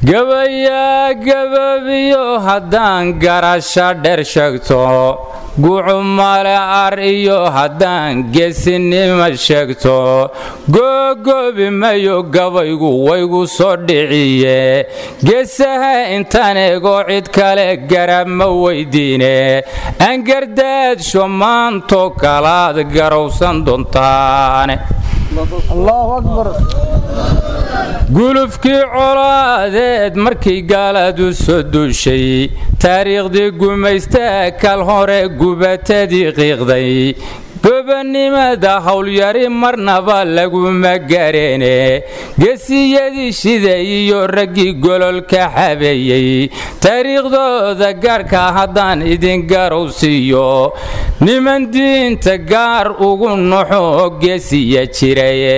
gabayaa gababiyo haddaan garasha dher sheegto gucu male ar iyo haddaan geesinima sheegto googoobi mayo gabaygu waygu soo dhiciye geesaha intaan eego cid kale garab ma weydiine angardaadsho maanto kalaad garowsan doontaane gulufkii colaadeed markii gaaladu soo duushay taariikhdii gumaystaa kal hore gubatadii qiiqday gobanimada howlyari marnaba laguma gareene gesiyadii shiday iyo raggii gololka xabeeyey taariikhdooda gaarka haddaan idin garowsiiyo niman diinta gaar ugu noxo gesiya jiraye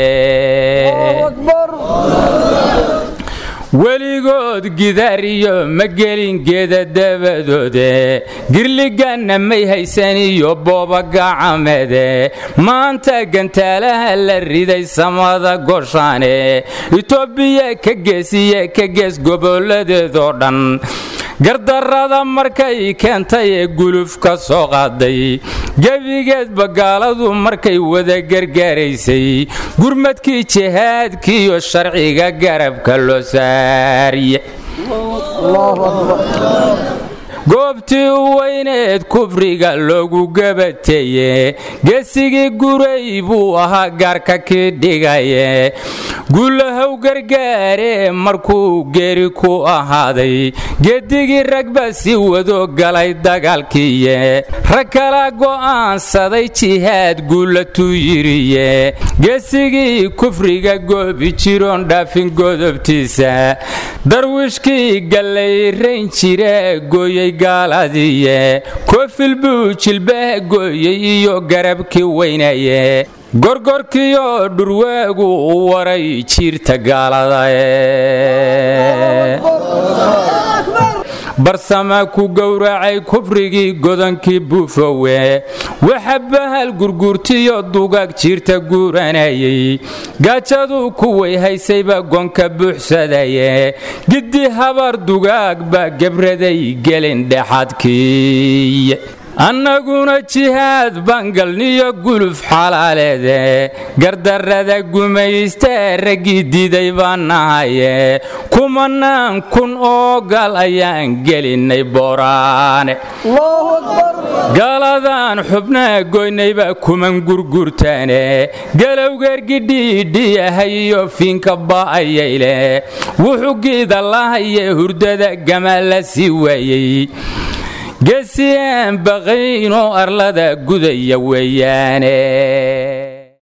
weligood gidaar iyo ma gelin geeda dabadoode girliganna may haysan iyo booba gacamede maanta gantaalaha la riday samada goshaane itoobiya ka geesiye ka gees goboladeedoo dhan gardarrada markay keentay ee guluf ka soo qaaday gebigeedba gaaladu markay wada gargaaraysay gurmadkii jihaadkiiyo sharciga garabka loo saariye goobtii u weyneed kufriga loogu gabateeye geesigii guray buu ahaa gaarka kii dhigaye guulahow gargaare markuu geeri ku ahaaday geedigii ragba si wado galay dagaalkiiye rag kala go'aansaday jihaad guulatuu yiriye geesigii kufriga goobi jiroon dhaafin godobtiisa darwiishkii gallayrayn jire gooyey gaaladiye koofil buu jilbaha gooyey iyo garabkii weynaye gorgorkiyo dhurwaagu u waray jiirta gaaladae barsama ku gowracay kufrigii godankii buufowe waxa bahal gurguurtiyo dugaag jiirta guuranayay gaajadu kuway haysayba gonka buuxsadaye giddi habar dugaag baa gebraday gelin dhexadkiiye annaguna jihaad bangalniyo guluf xalaaleede gardarrada gumaysta raggii diiday baan nahaye kumanaan kun oo gal ayaan gelinnay booraane gaaladan xubnaha goynaybaa kuman gurgurtaane galowgeergidhiidhiyahay iyo fiinka ba'ayayle wuxuu giida lahaye hurdada gamaa la sii waayey geesiyaan baqaynoo arlada gudaya weeyaane